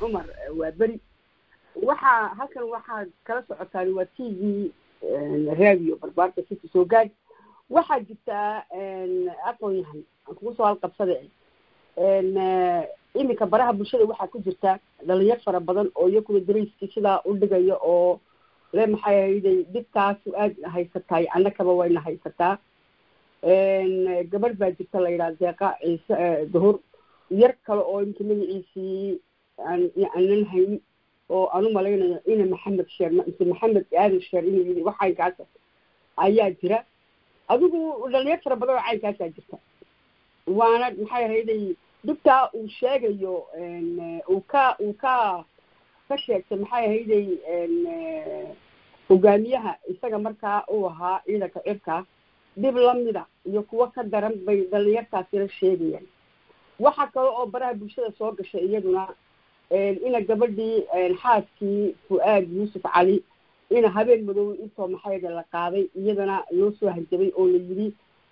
cumar waa beri waxaa halkan waxaad kala socotaan waa t v radio barbaarka city soo gaad waxaa jirtaa aqoon yahan aan kugu soo halqabsade iminka baraha bulshada waxaa ku jirta dhalinyar fara badan oo iyakuna darayskii sidaa u dhigaya oo le maxay ahayday dhibtaasu aad haysataay annakaba wayna haysataa gabadh baa jirta la yidhaha deeqa ciise duhur yar kale oo iminka magaciisii aan aanan haynin oo aan u malaynayo ina maxamed sheer mise maxamed aadan sheer inuu yidhi wax caynkaasa ayaa jira adigu dhalinyar fara badan oo caynkaasaa jirta waana maxay ahayday dhibtaa uu sheegayo uu ka uu ka ka sheegtay maxay ahayday hogaamiyaha isaga markaa uu ahaa ciidanka cirka dhib lamida iyo kuwo ka daran bay dhalinyartaasina sheegayaan waxa kale oo baraha bulshada soo gashay iyaduna ina gabadhii xaaskii fu-aad yuusuf cali ina habeen madow intoo maxayda la qaaday iyadana loo soo hanjabay oo la yidhi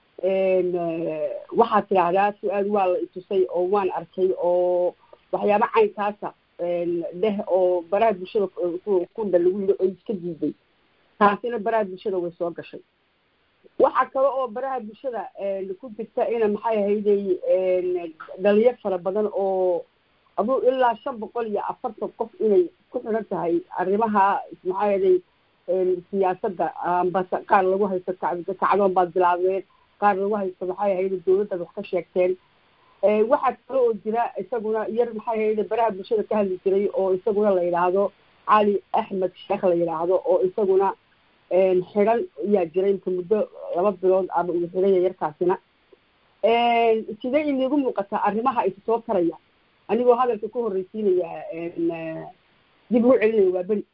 waxaad tidhaahdaa fu-aad waa la itusay oo waan arkay oo waxyaaba caynkaasa dheh oo baraha bulshada kudha lagu yidhi oo iska diiday taasina baraha bulshada way soo gashay waxa kale oo baraha bulshada ku jirta ina maxay ahayday dhalinyar fara badan oo aduu ilaa shan boqol iyo afartan qof inay ku xiran tahay arrimaha maxaa ahayday siyaasadda ambase qaar lagu haysto kacdoon baad bilaabeen qaar lagu haysto maxay ahayday dawladdaad wax ka sheegteen waxaa kale oo jira isaguna yar maxay ahayday baraha bulshada ka hadli jiray oo isaguna la yidhaahdo cali axmed sheekh la yidhaahdo oo isaguna xiran ayaa jiray inta muddo laba bilood ama uu xiraya yarkaasina sidee inigu muuqataa arrimaha isa soo taraya anigoo hadalka ku horreysiinaya dib ugu celinaya waa beri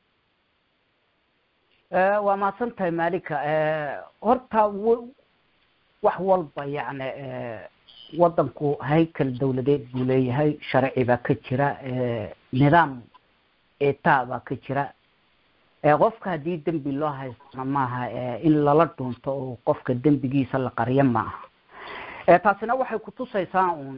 waa mahadsan tahay malika horta wax walba yani waddanku haykal dawladeed buu leeyahay sharci baa ka jira nidaam etaa baa ka jira qofka haddii dembi loo haystana maaha in lala dhuunto oo qofka dembigiisa la qaryo maaha taasina waxay kutusaysaa un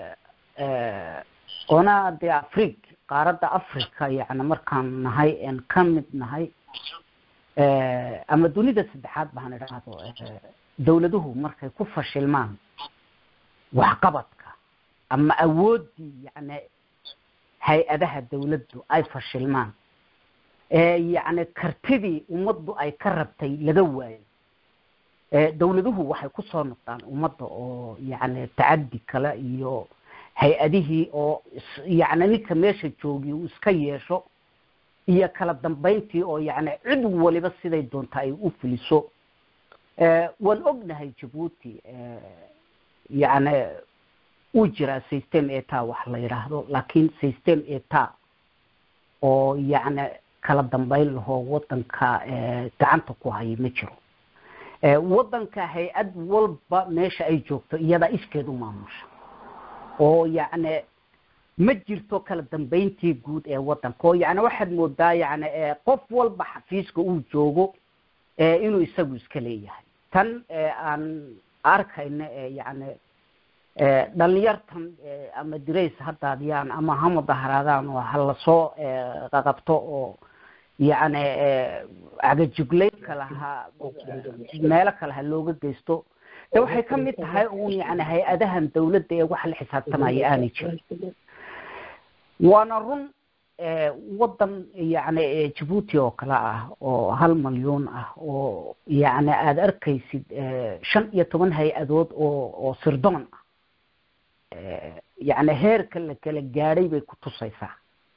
ona de afrig qaaradda africa yani markaan nahay en ka mid nahay ama dunida saddexaad baan idhaahdo dawladuhu markay ku fashilmaan waxqabadka ama awooddii yani hay-adaha dawladdu ay fashilmaan yani kartidii ummaddu ay ka rabtay laga waayo dawladuhu waxay kusoo noqdaan ummadda oo yani tacaddi kale iyo hay-adihii oo yani ninka meesha joogi uu iska yeesho iyo kala dambayntii oo yani cid waliba siday doonta ay u fuliso waan ognahay jabuuti yani uu jiraa system eta wax la yidhaahdo laakiin system eta oo yani kala dambayn lahoo waddanka gacanta ku haya ma jiro waddanka hay-ad walba meesha ay joogto iyadaa iskeed u maamusha oo yacni ma jirto kala dambayntii guud ee waddanka oo yani waxaad moodaa yani qof walba xafiiska uu joogo inuu isagu iska leeyahay tan aan arkayna yani dhalinyartan ama dirays haddaadiyaan ama ha mudaharaadaan oo ha lasoo qaqabto oo yani cagajuglayn kale ha meelo kale ha looga geysto de waxay ka mid tahay un yani hay-adahan dawladda ee wax la xisaabtamaya aanay jirin waana run waddan yani jabuuti oo kale ah oo hal malyuun ah oo yani aada arkaysid shan iyo toban hay-adood oo oo sirdoon ah yani heerka la kala gaadhay bay ku tusaysaa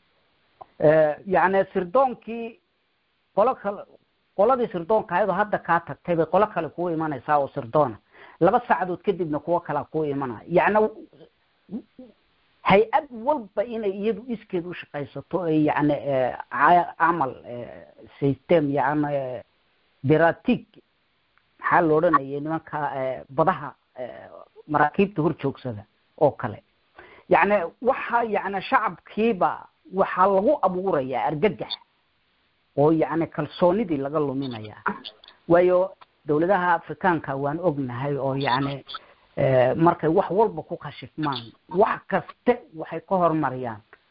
yani sirdoonkii qolo kale qoladii sirdoonka ayadoo hadda kaa tagtay bay qolo kale kuu imanaysaa oo sirdoona laba saacadood kadibna kuwo kalea kuu imanaya yani hay-ad walba inay iyadu iskeed u shaqaysato yani camal system yani biratig maxaa la odhanaya nimanka badaha maraakiibta hor joogsada oo kale yani waxa yani shacabkiiba waxaa lagu abuurayaa argagax oo yani kalsoonidii laga luminaya waayo dawladaha afrikaanka waan ognahay oo yani markay wax walba ku khashifmaan wax kaste waxay ka hormariyaan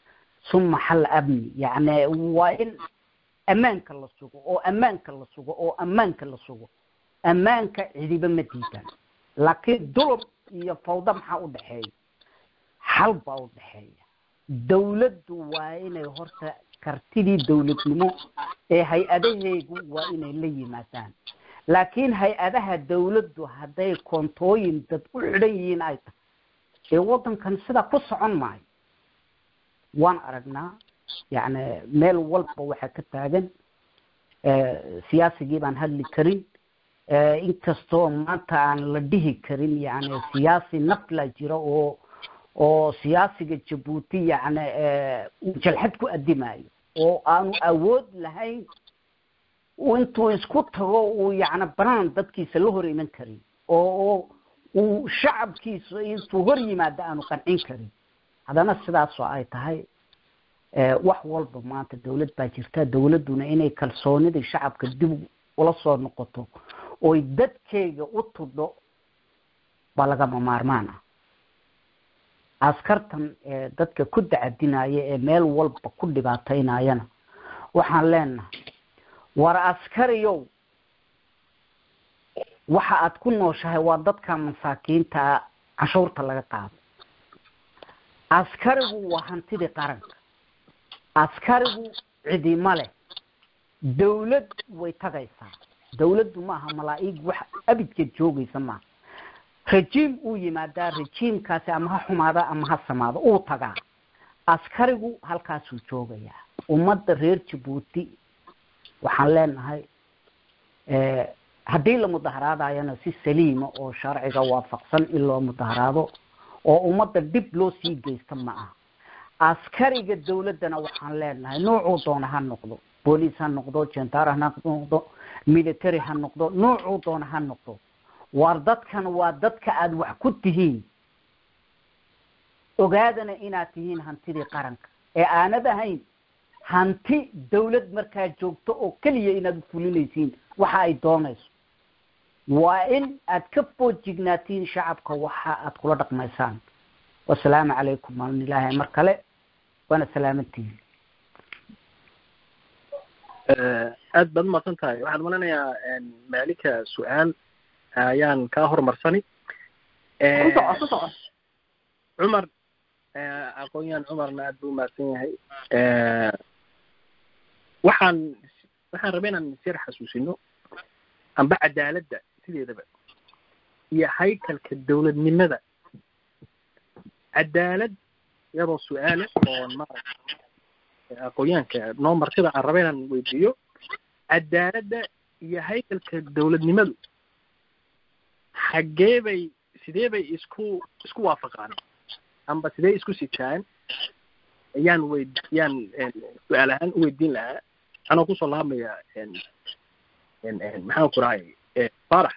suma xal amni yacni waa in ammaanka la sugo oo ammaanka la sugo oo ammaanka la sugo ammaanka cidiba ma diidan laakiin dulub iyo fawda maxaa u dhexeeya xal baa u dhexeeya dawladdu waa inay horta kartidii dawladnimo ee hay-adaheegu waa inay la yimaadaan laakiin hay-adaha dawladdu hadday koontooyin dad u xidhan yihiin ay tahay ee waddankan sidaa ku socon maayo waan aragnaa yacni meel walba waxaa ka taagan siyaasigii baan hadli karin inkastoo maanta aan la dhihi karin yani siyaasi nafla jira oo oo siyaasiga jabuuti yacni jalxad ku addimayo oo aanu awood lahayn intuu isku tago uu yacni banaan dadkiisa la hor iman karin oo uu shacabkiisa intuu hor yimaado aanu qancin karin haddana sidaasoo ay tahay wax walba maanta dawlad baa jirta dawladduna inay kalsoonidii shacabka dib ula soo noqoto oy dadkeyga u tudho baa lagama maarmaan ah askartan ee dadka ku dacadinaya ee meel walba ku dhibaataynayana waxaan leenahay war askariyow waxa aad ku nooshahay waa dadka masaakiinta canshuurta laga qaado askarigu waa hantidii qaranka askarigu cidima leh dawlad way tagaysaa dawladdu maaha malaa-ig wax abidka joogaysa maaha rajiim uu yimaadaa rajiimkaasi ama ha xumaada ama ha samaado uu tagaa askarigu halkaasuu joogayaa ummadda reer jabuuti waxaan leenahay haddii la mudaharaadayana si saliima oo sharciga waafaqsan in loo mudaharaado oo ummadda dhib loo sii geysta ma aha askariga dawladdana waxaan leenahay noocuu doona ha noqdo booliis ha noqdo jentaar ha noqdo military ha noqdo noocuu doona ha noqdo waar dadkan waa dadka aada wax ku tihiin ogaadana inaad tihiin hantidii qaranka ee aanad ahayn hanti dawlad markaa joogto oo keliya inaad ufulinaysiin waxa ay doonayso waa in aad ka foojignaatiin shacabka waxa aad kula dhaqmaysaan wasalaamu calaykum maalin ilaahay mar kale waana salaamantihiin aad baad umaqsan tahay waxaan malinayaa maalika su-aal ayaan kaa horumarsani cumar aqoon-yahan cumarna aad buu umahadsan yahay waxaan waxaan rabay inaan isyar xasuusino amba cadaaladda sideedaba iyo haykalka dawladnimada cadaalad iyadoo su-aale oo maarata aqoonyahanka noo martida aan raba inaan weydiiyo cadaaladda iyo haykalka dawladnimadu xaggee bay sidee bay isku isku waafaqaan amba sidee isku sitaan yaan weyd yaan su-aal ahaan u weydiin lahaa anoo kusoo laabmaya maxaan ku rahay farax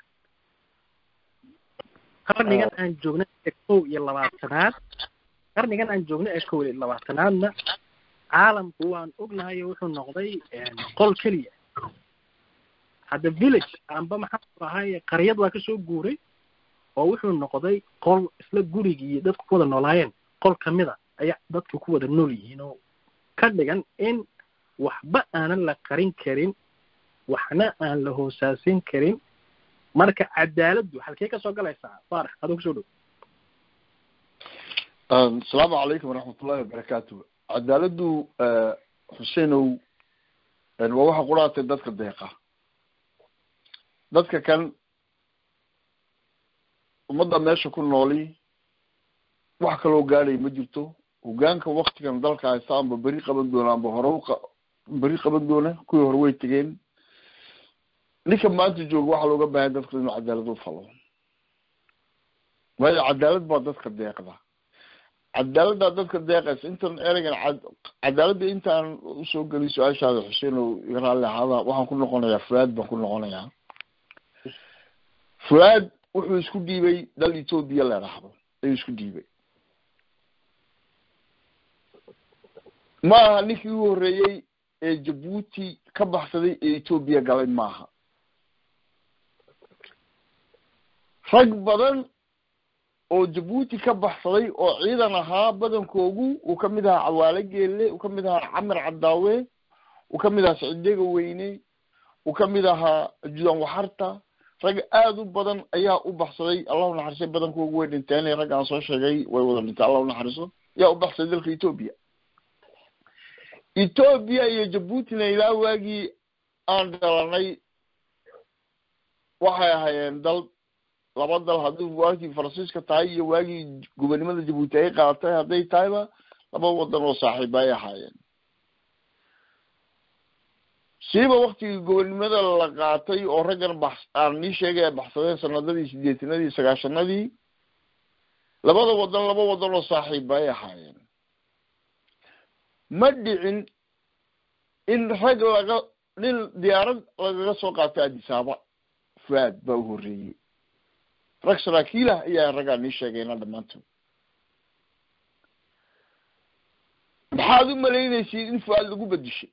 qarnigan aan joogna ee kow iyo labaatanaad qarnigan aan joogna ee kow iyo labaatanaadna caalamku waan ognahay wuxuu noqday qol keliya hadda village amba maxaan ku rahay qaryad waa kasoo guuray oo wuxuu noqday qol isla gurigii dadku ku wada noolaayeen qol kamida ayaa dadku ku wada nool yihiin oo ka dhigan in waxba aanan la qarin karin waxna aan la hoosaasin karin marka cadaaladdu halkee kasoo galaysaa faarax adoo kusoo dhow asalaamu calaykum waraxmatullahi wabarakaatu cadaaladdu xuseenow waa waxa quraatay dadka deeqa dadka kan ummadda meesha ku nooli wax kaloo gaadhay ma jirto hogaanka waktigan dalka haysta amba beri qaban doona amba hore beri qaban doona kuwii hore way tegeen ninka maanta jooga waxaa looga baahanya dadka inuu cadaalad u falo waayo cadaalad baa dadka deeqda cadaaladdaa dadka deeqaysa intan ereygan cadaaladda intaan usoo gelin su-aashaada xuseen oo iga raalli ahaada waxaan ku noqonayaa fuaad baan ku noqonayaa fuaad wuxuu isku dhiibay dal ethoobia la dhahdo ayuu isku dhiibay ma aha ninkii u horreeyey ee jabuuti ka baxsaday ee ethoobia galay maaha rag badan oo jabuuti ka baxsaday oo ciidan ahaa badankoogu uu ka mid ahaa cawaale geelle uu ka mid ahaa camar cadaawe uu ka mid ahaa sicdega weyne uu ka mid ahaa judan waxarta rag aada u badan ayaa u baxsaday allahu naxariisay badankoogu way dhinteen rag aan soo sheegay way wada dhintay allahu naxariiso yaa u baxsaday dalka etoobiya etoobiya iyo jabuutina ilaa waagii aan dhalanay waxay ahaayeen dal laba dal haddii waagii faransiiska tahay iyo waagii gobonimada jabuuti ay qaadatay hadday tahayba laba wadan oo saaxiiba ay ahaayeen siiba waktigii gobonimada la qaatay oo raggan bax aan nii sheegay ay baxsadeen sanadadii sideetanadii sagaashanadii labada wadan laba wadan oo saaxiiba ay ahaayeen ma dhicin in rag laga nin diyaarad lagaga soo qaatay adisaaba fuaad baa u horreeyey rag saraakiilah ayaa raggaa nii sheegayna dhammaantood maxaad u malaynaysiin in fuaad lagu bedishay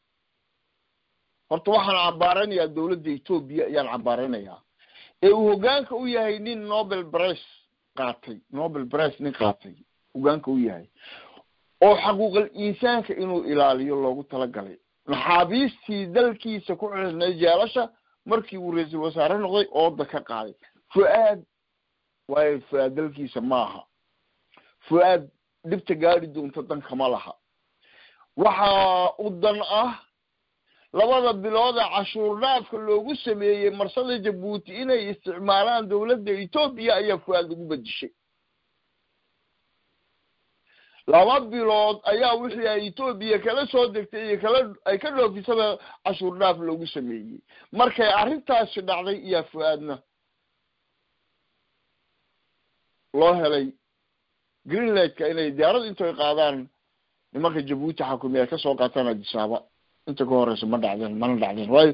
horta waxaan cambaaranayaa dawladda etoobiya ayaan cambaaranayaa ee uu hoggaanka u yahay nin nobel bress qaatay nobel bress nin qaatay hoggaanka u yahay oo xaquuqal insaanka inuu ilaaliyo loogu talagalay maxaabiistii dalkiisa ku xirnay jeelasha markii uu ra-iisul wasaare noqday ooda ka qaaday fu-aad waayo fu-aad dalkiisa maaha fu-aad dhibta gaari doonta dankama laha waxaa u dan ah labada bilood ee cashuur dhaafka loogu sameeyey marsada jabuuti inay isticmaalaan dawladda etoobiya ayaa fu-aad lagu bedishay laba bilood ayaa wixii ay etoobiya kala soo degtay iyo kala ay ka dhoofisaba cashuur dhaaf loogu sameeyey markay arrintaasi dhacday iyaa fu-aadna loo helay greenlandka inay diyaarad intoy qaadaan nimanka jabuuti xakumiya ay kasoo qaataan adisaaba inta ka horeysa ma dhacdeen mana dhacdeen waayo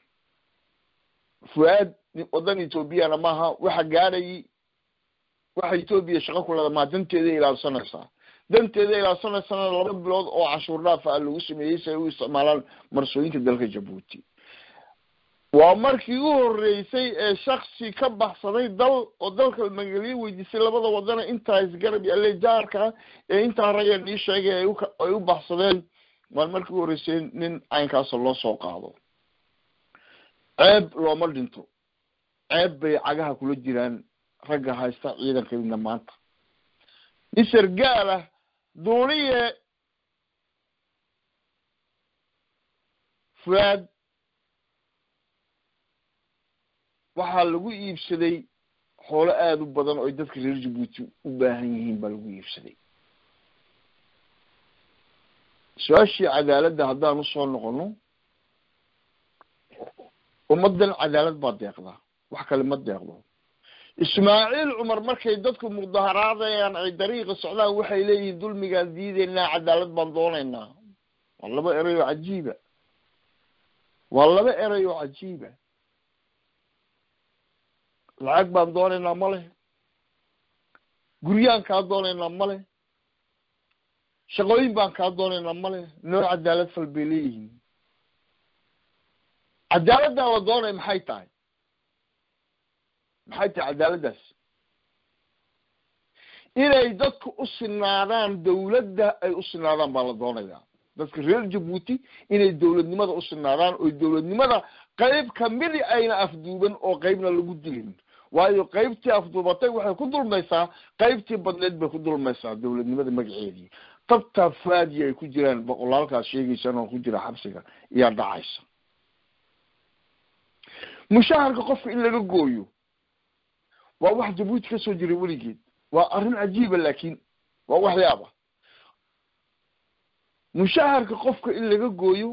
fu-aad wadan etoobiyana maaha waxa gaadhayy waxa etoobiya shaqo ku leeda maa danteeday ilaalsanaysaa danteeda ilaalsanaysana laba bilood oo cashuur dhaaf ah lagu sameeyey si ay u isticmaalaan marsooyinka dalka jabuuti waa markii u horeysay ee shaksi ka baxsaday dal oo dalka magaliye weydiisay labada wadana intaa isgarab iyo alejaarka ee intaa rageen ii sheegay ay ay u baxsadeen waan markii u horeysay nin caynkaasa loo soo qaado ceeb looma dhinto ceeb bay cagaha kula jiraan ragga haysta ciidankeedna maanta nin sargaalah duuliye fuaad waxaa lagu iibsaday xoolo aada u badan oo ay dadka reer jabuuti u baahan yihiin baa lagu iibsaday su-aashii cadaaladda haddaan usoo noqono ummadan cadaalad baa deeqdaa wax kale ma deeqdo ismaaciil cumar markay dadku mudaharaadayaan ay dariiqa socdaan waxay leeyihiin dulmigaan diideynaa cadaalad baan doonaynaa waa laba erey oo cajiiba waa laba erey oo cajiiba lacag baan doonaynaa ma leh guryaan kaa doonaynaa ma leh shaqooyin baan kaa doonaynaa ma leh noo cadaalad fal bay leeyihiin cadaaladdaa la doonaya maxay tahay maxay tahay cadaaladdaas inay dadku u sinaadaan dawladda ay u sinaadaan baa la doonayaa dadka reer jabuuti inay dawladnimada u sinaadaan oo dawladnimada qayb kamidi ayna afduuban oo qaybna lagu dilin waayo qaybtii afduubatay waxay ku dulmaysaa qaybtii badneed bay ku dulmaysaa dawladnimada magaceedii tabtaa faadi ay ku jiraan boqolaalkaas sheegaysaan oo ku jira xabsiga iyaa dhacaysa mushaharka qofka in laga gooyo waa wax jabuuti kasoo jiray weligeed waa arrin cajiiba laakiin waa waxyaaba mushaharka qofka in laga gooyo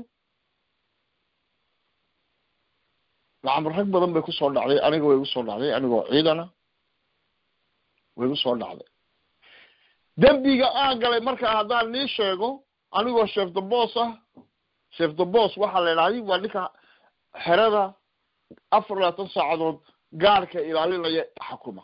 lacamar rag badan bay kusoo dhacday aniga way kusoo dhacday anigoo ciidana way kusoo dhacday dembiga aan galay markaa haddaan nii sheego anigoo chef de bos ah chef de bos waxaa la idhahday waa ninka xerada afar labaatan saacadood gaarhka ilaalinaya xakuma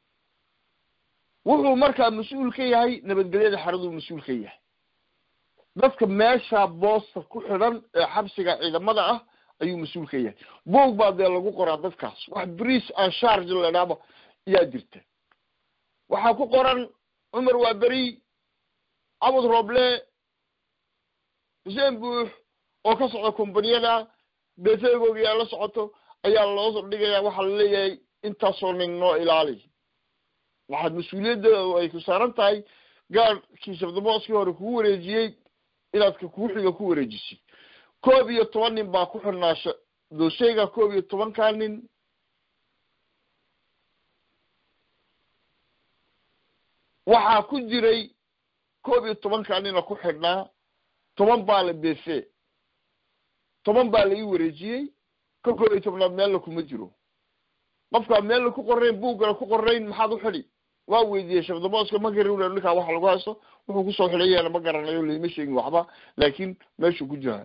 wuxuu markaa mas-uul ka yahay nabadgelyada xeraduu mas-uul ka yahay dadka meesha boosta ku xidhan ee xabsiga ciidamada ah ayuu mas-uul ka yahay boog baa dee lagu qoraa dadkaas wax brice an charge ladhaaba ayaa jirta waxaa ku qoran cumar waa beri cabud roble xuseen buux oo ka socda kombaniyada beetegooga yaa la socoto ayaa loo dhigaya waxaa laleeyahay intaasoo nin noo ilaali waxaad mas-uuliyadda ay ku saaran tahay gaadhkii shabdamooskii hore kugu wareejiyey inaad ka kuu xiga ku wareejisid koob iyo toban nin baa ku xirnaa dooseyga koob iyo tobankaa nin waxaa ku jiray koob iyo tobankaa nina ku xidhnaa toban baa la befe toban baa la ii wareejiyey ka koob iyo tobnaad meella kuma jiro qofkaa meella ku qorayn buuggana ku qorayn maxaad u xidhi waa weydiiyey shabdamooska ma garin ninkaa waxa lagu haysto wuxuu kusoo xidhayeena ma garanayo laima sheegin waxba laakiin meeshuu ku jiraa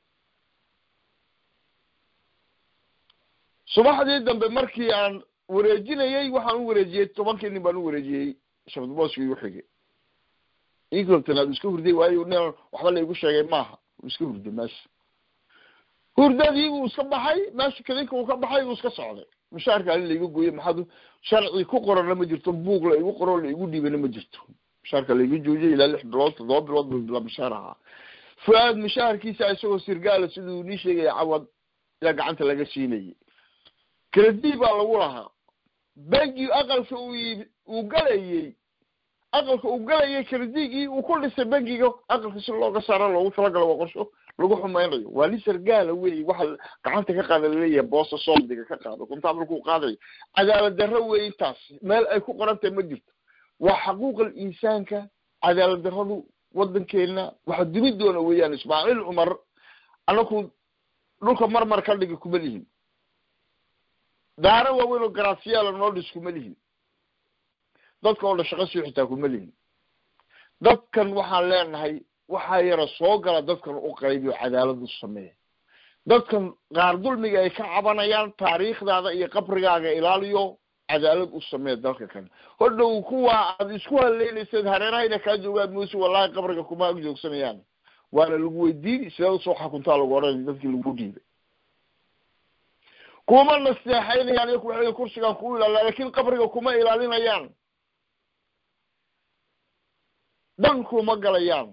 subaxdii dambe markii aan wareejinayey waxaan u wareejiyey tobankii nin baan u wareejiyey shabdamooska igu xigay inkabtanaad iska hurday waayo nin waxba la igu sheegay maaha uu iska hurday meesha hurdadii buu iska baxay meesha kadinka uu ka baxay uu iska socday mushaarka alin laiga gooye maxaad sharci ku qorana ma jirto buug la igu qoro la igu dhiibana ma jirto mushaarka laiga joojiyay ilaa lix bilood toddoba bilood bu bila mushaar ahaa fu-aad mushaharkiisa isagoo sirgaala siduu nii sheegaya cawad yaa gacanta laga siinayay kredi baa lagu lahaa bangi aqalka uu uu galayey aqalka uu galayay kredigii uu ku dhisay bangiga aqalka si looga saaro loogu talagalo waa qorsho lagu xumaynayo waa nin sargaala wey waxa gacanta ka qaada laleeyahay boosta soomdiga ka qaado kontabalkuu qaadayo cadaalad darro wey intaas meel ay ku qorantahay ma jirto waa xaquuqal insaanka cadaalad darradu wadankeena waxa dumi doona weeyaan ismaaciil cumar anaku dhulka marmar ka dhigi kuma lihin daara waaweyn oo garaasiyaala noo dhis kuma lihin dadka oo dhan shaqo sii xitaa kuma lihin dadkan waxaan leenahay waxaa yara soo gala dadkan u qaybiyo cadaalad u sameeya dadkan qaar dulmiga ay ka cabanayaan taariikhdaada iyo qabrigaaga ilaaliyo cadaalad u sameeya dalka kale hodhow kuwa aad isku haleynayseed hareerahayna kaa joogaan muuse wallahi qabriga kuma ag joogsanayaan waana lagu weydiini sideed usoo xakuntaa lagu odhan dadkii lagu dhiibay kuma naseexaynayaan iyo kuwa kursigan ku ilaaliya lakin qabriga kuma ilaalinayaan dhan kuma galayaan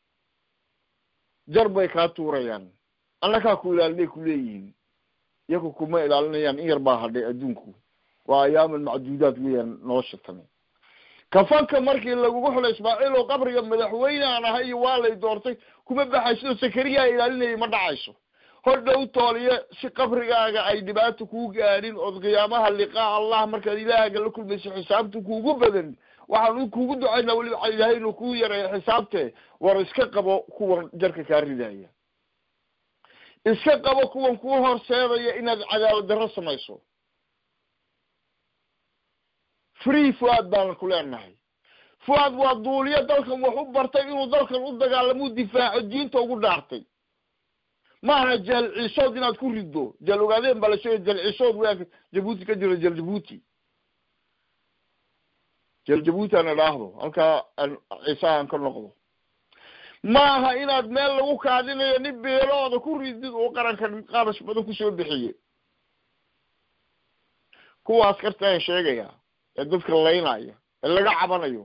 jar bay kaa tuurayaan annakaa ku ilaalinay kuleeyihiin iyaku kuma ilaalinayaan in yar baa hadhay adduunku waa ayaaman macduudaad weeyaan nolosha tani kafanka markii lagugu xulay ismaaciil oo qabriga madaxweyne aan ahay iyo waa lay doortay kuma baxayso sakariyaa ilaalinayay ma dhacayso hodhow tooliye si qabrigaaga ay dhibaato kuu gaadhin ood qiyaamaha liqaa allah markaad ilaahaga la kulmayso xisaabta kuugu badan waxaan kuugu ducaynaa weliba ilaahay inuu kuu yareeyo xisaabte war iska qabo kuwan jarka kaa ridaya iska qabo kuwan kuu horseedaya inaad cadaalad darro samayso free fuaad baan ku leenahay fuaad waa duuliyo dalkan wax u bartay inuu dalkan u dagaalamuu difaaco diinta ugu dhaartay maaha jeel ciisood inaad ku riddo jeel ogaadeen baa la sheegay jeel ciisood weanka jabuuti ka jiro jeel jabuuti jeel jabuuti aan idhaahdo halkaa aan ciisaha aan ka noqdo maaha inaad meel lagu kaadinayo nin beelooda ku ridid oo qaranka qarash badan kusoo bixiye kuwa askarta aan sheegaya ee dadka laynaya ee laga cabanayo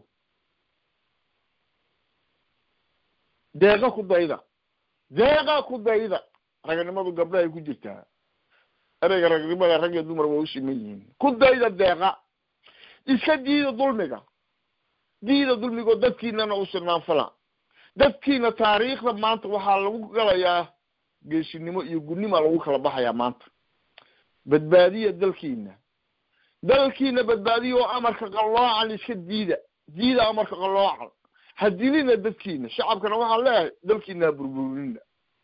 deeqa ku dayda deeqa ku dayda raganimadu gabdhahay ku jirtaa ereyga ragnimada rag iyo dumar waa u siman yihiin ku dayda deeqa iska diida dulmiga diida dulmigoo dadkiinana u sinaanfala dadkiina taariikhda maanta waxaa lagu galayaa geesinimo iyo gunnima lagu kala baxayaa maanta badbaadiya dalkiina dalkiina badbaadiya oo amarka qalloocan iska diida diida amarka qalloocan ha dilina dadkiina shacabkana waxaan leeyahay dalkiina ha burburinina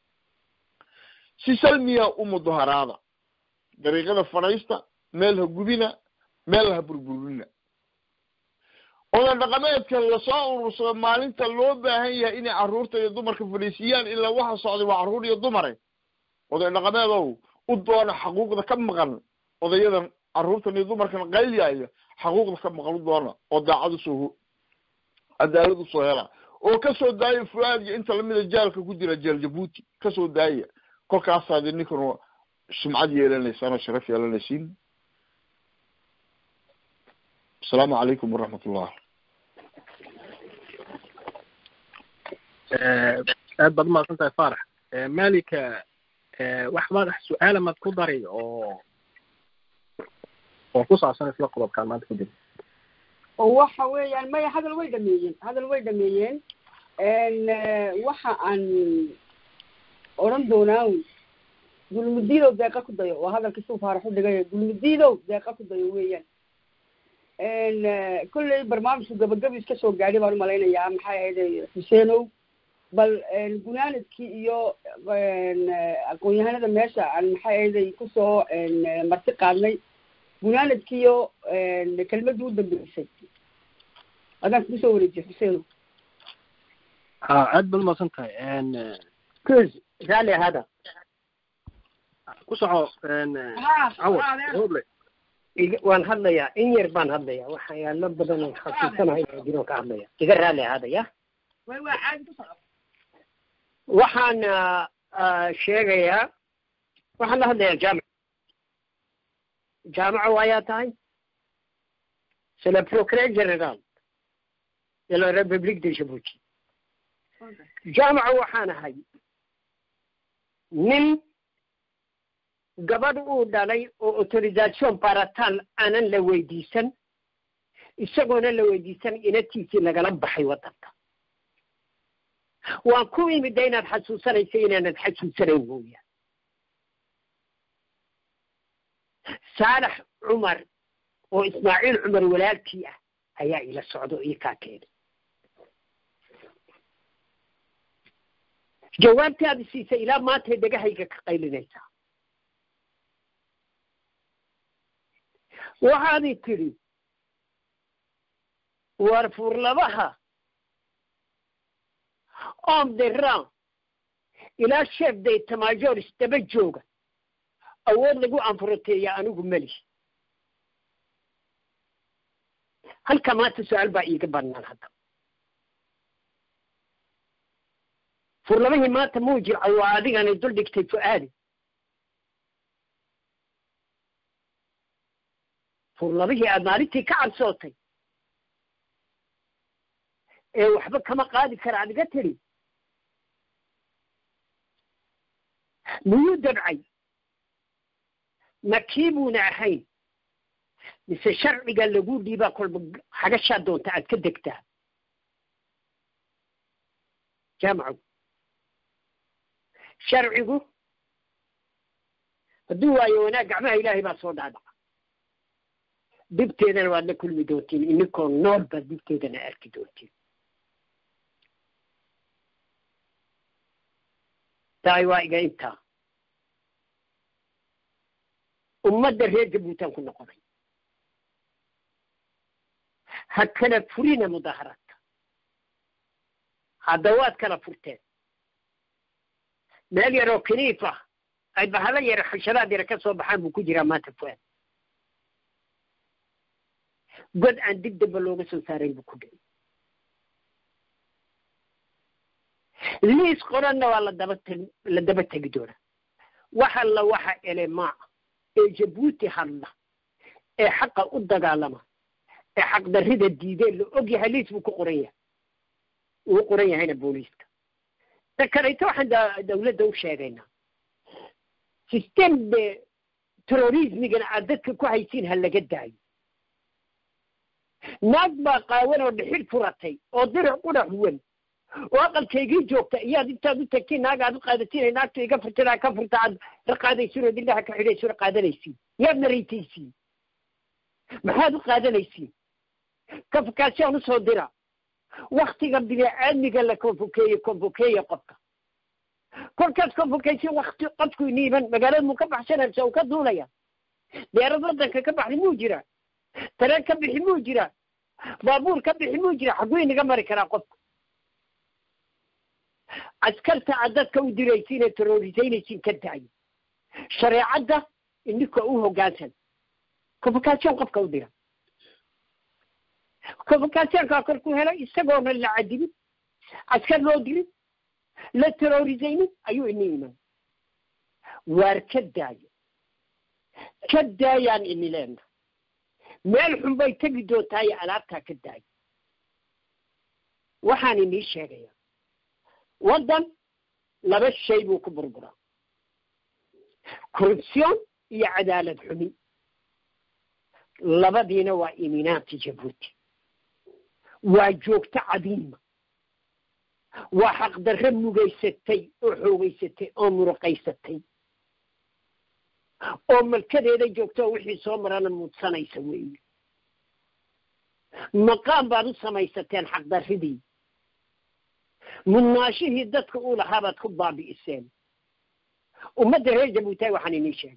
si salmiya u mudaharaada dariiqada fadhiista meel ha gubina meel ha burburina oda dhaqameedka lasoo urursado maalinta loo baahan yahay inay carruurta iyo dumarka fadhiisiyaan ilaa waxa socday waa carruur iyo dumare oday dhaqameedow u doona xaquuqda ka maqan odayadan carruurtan iyo dumarkan qaylyaaya xaquuqda ka maqan u doona oo daacad usoo cadaalad usoo hela oo kasoo daaya fu-aad iyo inta lamida jaalka ku jira jeel jabuuti kasoo daaya kolkaasaad ninkan sumcad yeelanaysaan oo sharaf yeelanaysiin asalaamu calaykum waraxmat ullah aad baad umahadsan tahay faarax malika wax madax su-aala maad ku dari oo oo ku saabsan isla qodobkaan maanta ku jira oo waxa weeyaan maya hadal way dhameeyeen hadal way dhameeyeen waxa aan odhan doonaa dulmudiidow deeqa ku dayo waa hadalkii suu faarax u dhigay dulmudiidow deeqa ku dayo weeyaan kolley barnaamijku gabagabi iska soo gaadhay baan umalaynayaa maxay ahayd xuseenow bal gunaanadkii iyo aqoon-yahanada meesha aan maxay ahayday kusoo marti qaadnay gunaanadkii iyo kelmadii u dambeysay adaan kugu soo wareejiye xuseenow ha aad baad umahadsan tahay كوز رالي هذا ku soco cawad hoble waan hadlayaa in yar baan hadlayaa waxyaalo badan oo xasuusanahay inaa jiro ka hadlaya iga raali hada ya way waa caadi ku soco waxaan ah, sheegayaa waxaan la hadlayaa jaamic jaamico ayaa tahay c'est le procureur général de la république de djibouti jaamico waxaan ahay nin gabadh uu dhalay oo autorisation baratal aanan la weydiisan isagoona la weydiisan inatiisii lagala baxay waddanka waan ku imida inaad xasuusanayso inaanad xasuusanayn mooyaan saalax cumar oo ismaaciil cumar walaalkii ah ayaa ila socda oo ii kaa keenay jawaabtii aad siisay ilaa maantay dhegahayga ka qaylinaysaa waxaadi tidhi war furlabaha om deran ilaa chef de tamajor isdaba jooga awood lagu anfuroteeya anigu meli halka maanta su-aal baa iiga banaan hadda furlabahii maanta muu jirca waa adigani dul dhigtay fu-aadi furlabihii aad maalintii ka cabsootay ee waxba kama qaadi kara ad iga tidhi miyuu dabcay ma kii buuna ahayn mise sharciga lagu dhiibaa kolba xagashaa doonta aad ka degtaa jaamaco sharcigu hadduu waayo wanaag gacmaha ilaahay baa soo dhaadhaca dibteedana waad la kulmi doontiin ininkoo nool baad dibteedana arki doontiin tahay waa iga intaa ummadda reer jabuutan ku noqonay ha kala furina mudaaharadka hadda waad kala furteen meel yaroo kiniif ah ay bahalo yara xashadaad yara ka soo baxaan buu ku jiraa maanta fuaad god aan dib damba looga soo saarayn buu ku dhigay liis qoranna waa la daba teg la daba tegi doonaa wax alla waxa elemaa ee jabuuti hadla ee xaqa u dagaalama ee xaqdarrida diideen la og yahay liis buu ku qoran yahay uu qoran yahayna booliiska ta kalayto waxaan da- dawladda u sheegaynaa system de terrorismigana aad dadka ku haysiin ha laga daayo naag baa qaawan oo dhixir furatay oo dirac qudhax wan oo aqalkaygii joogta iyaad intaad u tagtiin naag aad u qaadatiin naagta iga furtada ka furta aad raqaadaysiin oo dindhaha ka xidhaysiin oo qaadanaysiin yaad naraytaysiin maxaad u qaadanaysiin kafakaashaan usoo dira waktiga bini-aadmiga la konfokeeye konfokeeye qofka kolkaas konfokeysin wakti qofku iniiban magaalada muu ka baxsanaysa uu ka duulaya deerad waddanka ka baxday muu jira tareen ka bixi muu jira baabuur ka bixi muu jira xaguu inaga mari karaa qofku askarta aad dadka u diraysiin ee terrorisaynaysiin ka daayo shareecadda ininka u hoggaansan convocation qofka u dira convocationkaa korkuu helo isagoona la cadibin askar loo dirin la terrorisaynin ayuu ini iman waar ka daayo ka daayaan ini leena meel xun bay tegi doontaa iyo alaabtaa ka daay waxaan inii sheegayaa waddan laba shay buu ku burburaa corruption iyo cadaalad xumi labadiina waa iminaanti jabuuti waa joogto cadiima waa xaqdarre mugaysatay oo xoogaysatay oo muruqaysatay oo malkadeeda joogto oo wixii soo marana muudsanaysa weeye maqaam baad u samaysateen xaqdarridii mudnaashihii dadka uu lahaa baad ku baabi'iseen ummadda reer jabuutaay waxaan inii sheegay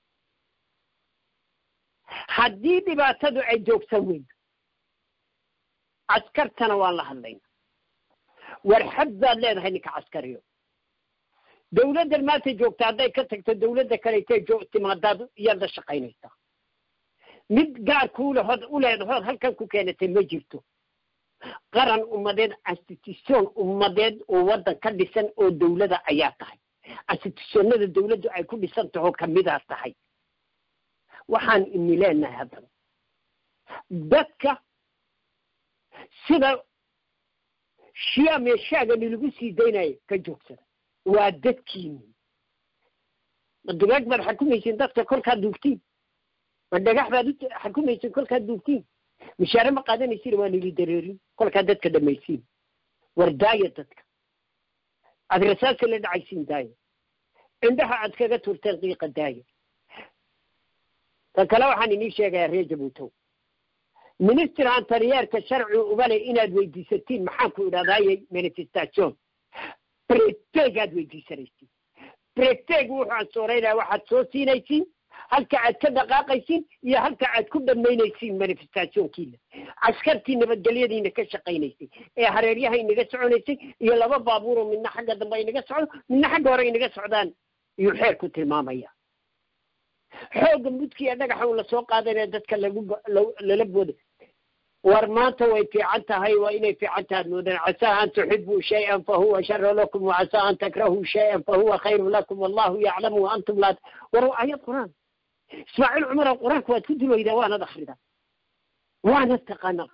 haddii dhibaatadu ay joogsan weydo caskartana waan la hadlayna warxad baad leedahay ninka caskariyo dawladdan maanta joogta hadday ka tagto dawladda kaleetay jo timaadaad iyaad la shaqaynaysaa mid gaar kuulahood u leedahood halkan ku keenatay ma jirto qaran ummadeed institution ummadeed oo waddan ka dhisan oo dawlada ayaa tahay institutionada dawladdu ay ku dhisan tahoo kamidaa tahay waxaan ini leenahay haddana dadka sida shiya meeshaaga nilagu sii daynayo ka joogsada waa dadkiini ma dugaag baad xakumaysiin dadka kolkaad duugtiin ma dhagax baad u xakumaysiin kolkaad duugtiin mishaare ma qaadanaysiin waa nili dareerin kolkaad dadka dhamaysiin war daaya dadka aad rasaasi la dhacaysiin daaya indhaha aad kaga turteen qiiqa daaya ta kale waxaan inii sheegayaa reer jabuutow minister antaryeerka sharci ubale inaad weydiisatiin maxaan ku idhahdaayey manifestation bretegaad weydiisanaysiin breteg wuxuu ansooreynaya waxaad soo siinaysiin halka aad ka dhaqaaqaysiin iyo halka aad ku dhammaynaysiin manifestationkiina caskartii nabadgelyadiina ka shaqaynaysay ee hareeryaha inaga soconaysay iyo laba baabuuroo midna xagga dambe inaga socdo midna xagga hore inaga socdaan iyuu xeerku tilmaamaya xoogga mudkiiyo dhagaxa un lasoo qaadanaya dadka lagu lala booda war maanta way fiican tahay waa inay fiican tahay moodan casaa an tuxibuu shay-an fahuwa shara lakum wacasaa an takrahuu shay-an fahuwa khayru lakum wallahu yaclamu wa antum laa war ayad qur-aan ismaaciil cumar oo qur-aanka waad ku dulaydaa waanad akhridaa waanad taqaanaa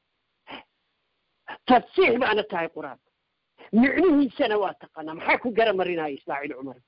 tafsiix baana tahay qur-aanka micnihiisana waa taqaanaa maxaa ku gara marinaya ismaaciil cumar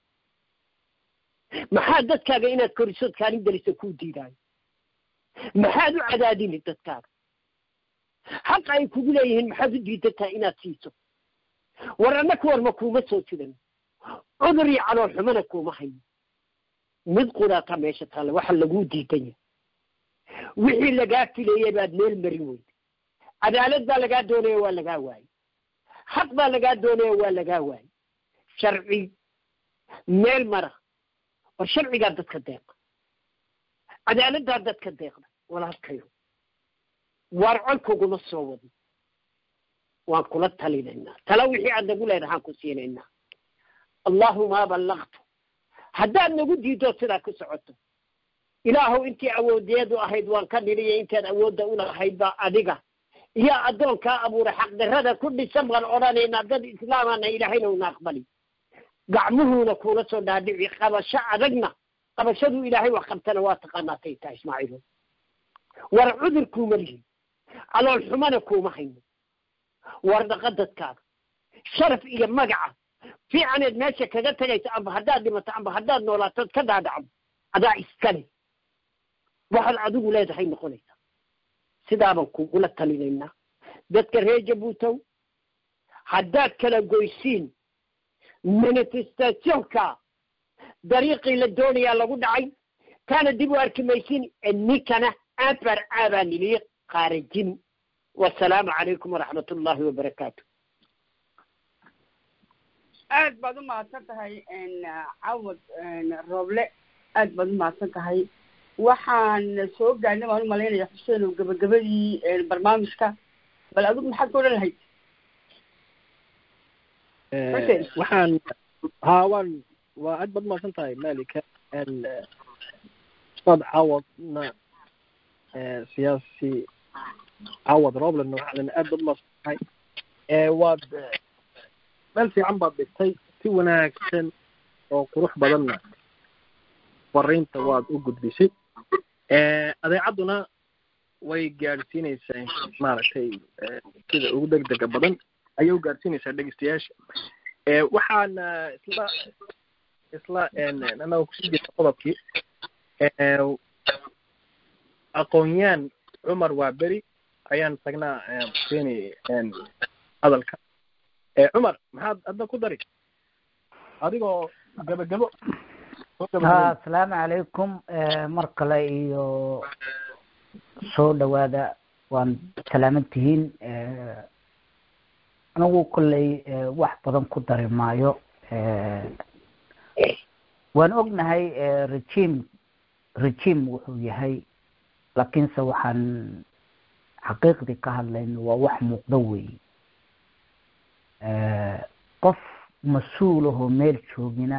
maxaa dadkaaga inaad korisood kaalin geliso kuu diidaayo maxaad u cadaadini dadkaaga xaqa ay kugu leeyihiin maxaad u diidan tahay inaad siiso war annaka warma kuuma soo jidan cudur iyo calool xumana kuuma hayo mid qudaataa meesha taalla waxa laguu diidan yahay wixii lagaa filayey baad meel marin weyda cadaalad baa lagaa doonaya waa lagaa waayey xaq baa lagaa doonaya waa lagaa waayey sharci meel mara war sharcigaa dadka deeqa cadaaladdaa dadka deeqda walaalkayo waar colkuguma soo wadin waan kula talinaynaa tala wixii aad nagu leedahaan ku siinaynaa allahuma ballaqtu haddaad nagu diido sidaa ku socoto ilaahow intii awoodeedu ahayd waan ka nidhiyo intaad awoodda ulahayd baa adiga iyo addoonkaa abuuray xaqdarrada ku dhisan baan odhanaynaa dad islaamana ilaahayna una aqbali gacmuhuuna kuula soo dhaadhici qabasho adagna qabashaduu ilaahay wax qabtana waa taqaanaatay taa ismaaciilo war cudur kuuma lihin calool xumana kuuma hayno war dhaqa dadkaaga sharaf iyo magaca fiicaneed meesha kaga tagaysa amba haddaad dhimato amba haddaad noolaatood ka dhaadhacdo adaa iskale waxaad adigu leedahay noqonaysa sidaabaan kugula talinaynaa dadka reer jabuutow haddaad kala goysiin manifestationka dariiqii la doonayaa lagu dhacay kaana dib u arki maysin ninkana abar aabaa niliyi qaarajin wasalaamu calaykum waraxmat ullahi wabarakaatu aad baad u mahadsan tahay cawad rooble aad baad u mahadsan tahay waxaan soo gaarnay baan u malaynaya xuseen oo gabagabadii barnaamijka bal adigu maxaad ka odhan lahayd waxaan ha waan waa aad baad umahadsan tahay malika ustaad cawadna siyaasi cawad roblena waxaan aad baad umahadsan tahay waad meel fiican baad dhigtay si wanaagsan oo qurux badanna fariinta waad u gudbisay adeecadduna way gaadhsiinaysaa maaragtay sida ugu degdega badan ayay u gaadhsiinaysaa dhegeystayaasha waxaana isla isla anaga kusii jirta qodobkii aqoon-yaan cumar waa beri ayaan tagnaa seeni hadalka cumar maxaad adna ku dari adigoo gabagabo ha asalaamu calaykum mar kale iyo soo dhawaada waan salaaman tihiin anigu kolley wax badan ku dari maayo waan ognahay regime regime wuxuu yahay laakiinse waxaan xaqiiqdii ka hadlayno waa wax muuqdo weeye qof mas-uul ahoo meel joogina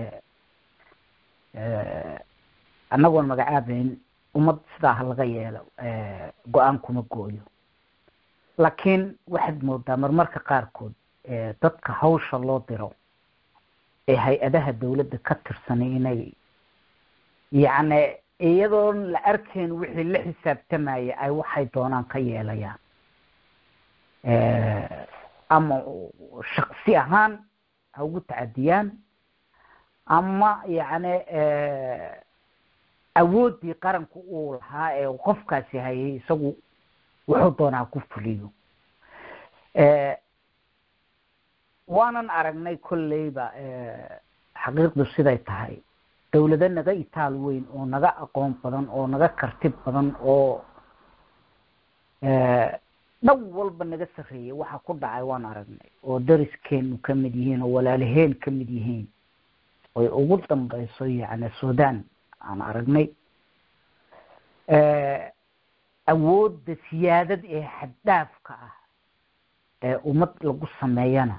annagoon magacaabeyn ummad sidaa ha laga yeelo go-aan kuma gooyo laakiin waxaad moodaa marmarka qaarkood dadka hawsha loo diro ee hay-adaha dawladda ka tirsanay inay yacni iyadoon la arkayn wixii la xisaabtamaya ay waxay doonaan ka yeelayaan ama shaksi ahaan ha ugu tacadiyaan ama yacni awooddii qaranku uu lahaa ee qofkaasi hayay isagu wuxuu doonaa ku fuliyo waanan aragnay kolleyba xaqiiqdu siday tahay dawlado naga itaal weyn oo naga aqoon badan oo naga karti badan oo dhan walba naga sarreeyay waxa ku dhacay waan aragnay oo dariskeenu ka mid yihiin oo walaalaheen ka mid yihiin oy ugu dambeyso yacni sudan aan aragnay awoodda siyaadad ee xaddhaafka ah ee ummad lagu sameeyana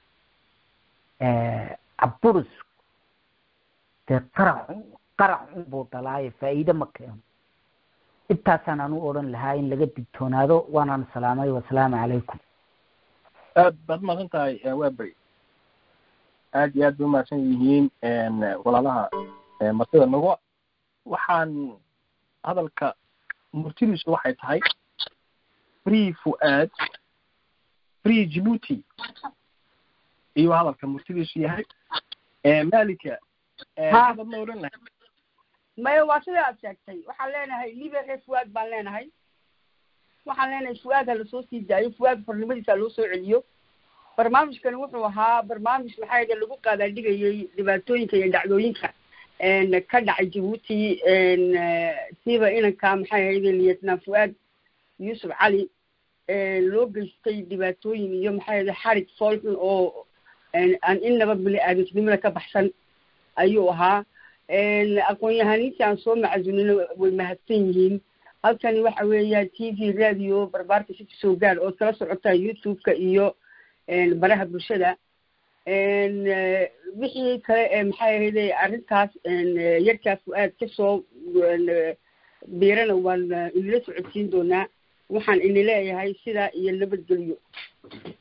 caburis dee qarax qarax unbuu dalaayo faa'iide ma keeno intaasaan aan u odhan lahaa in laga digtoonaado waanaan salaamay wasalaamu calaykum aad baad umahadsan tahay waa beri aad iyo aad bay umahadsan yihiin walaalaha martida nagu waxaan hadalka murtidiisu waxay tahay free fuaad free djibuuti iyo hadalka murtidiisu yahay malika maxaad ma odhan lahay maya waa sida aad sheegtay waxaan leenahay libere fuaad baan leenahay waxaan leenahay fuaad ha lasoo sii daayo fuaad farnimadiisa loo soo celiyo barnaamijkani wuxuu ahaa barnaamij maxaa yada lagu qaadaadhigayay dhibaatooyinka iyo dhacdooyinka ka dhacay jabuuti siiba inanka maxay ahayde lieutenant fuaad yuusuf cali loo geystay dhibaatooyin iyo maxay ahayde xarig foolxun oo aan inaba bini aadamnimada ka baxsan ayuu ahaa aqoon-yahaniintii aan soo macazunino way mahadsan yihiin halkani waxa weeya t v radio barbaarka city soo gaar ood kala socotaa youtube-ka iyo baraha bulshada wixii kale ee maxay ahayde arrintaas yarkaa fu-aad kasoo biirana waan inila socodsiin doonaa waxaan ini leeyahay sidaa iyo nabadgelyo